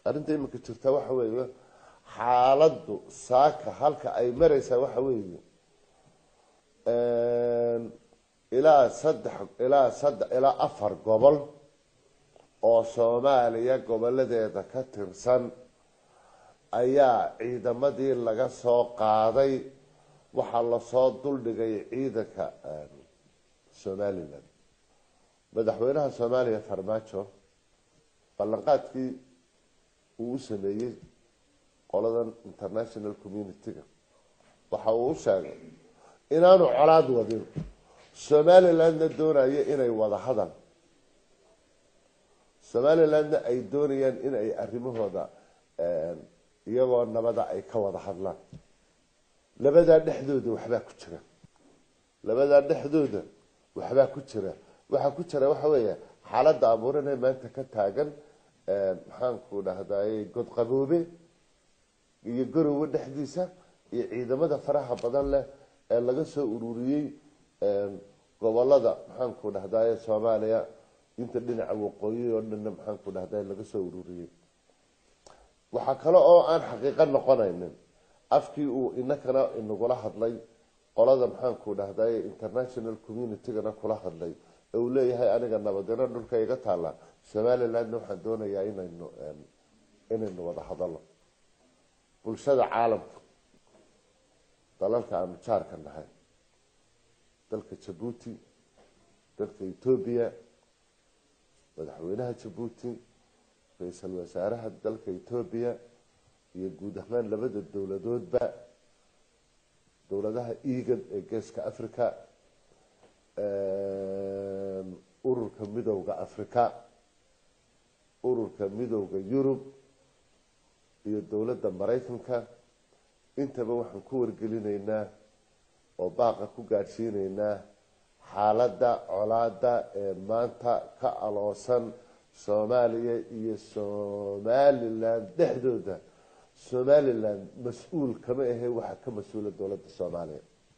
arrinta iminka jirta waxa weeye xaaladdu saaka halka ay mareysaa waxa weeye ilaa saddex ilaa saddex ilaa afar gobol oo soomaaliya goboladeeda ka tirsan ayaa ciidamadii laga soo qaaday waxaa lasoo duldhigay ciidanka somalilan madaxweynaha soomaaliya farmaajo ballanqaadkii uu u sameeyey qoladan international community-ga waxa uu u sheegay inaanu colaad wadin somalilandna doonayo inay wada hadal somalilandna ay doonayaan in ay arrimahooda iyagoo nabada ay ka wada hadlaan labadaa dhexdooda waxbaa ku jira labadaa dhexdooda waxbaa ku jira waxaa ku jira waxa weeya xaaladda abuuranee maanta ka taagan maxaanku dhahdaye godqaboobe iyo garowe dhexdiisa iyo ciidamada faraha badan leh ee laga soo ururiyey gobolada maxaanku dhahdaye soomaaliya inta dhinaca waqooyi oo dhanna maxaanku dhahdaye laga soo ururiyey waxaa kale oo aan xaqiiqo noqonaynin afkii uu inakana inagula hadlay qolada maxaanku dhahdaye international community-gana kula hadlay ee uu leeyahay aniga nabadino dhulka iga taalla somalilandna waxaan doonayaa inaynu inaynu wada hadalno bulshada caalamka dalalka aanu jaarka nahay dalka jabuuti dalka etoobiya madaxweynaha jabuuti ra-iisul wasaaraha dalka etoobiya iyo guud ahaan labada dowladoodba dowladaha egan ee geeska africa ururka midowda africa ururka midowda yurub iyo dowladda maraykanka intaba waxaan ku wargelinaynaa oo baaqa ku gaadhsiinaynaa xaaladda colaada ee maanta ka aloosan soomaaliya iyo somalilan dhexdooda somalilan mas-uul kama ahe waxaa ka mas-uula dowladda soomaaliya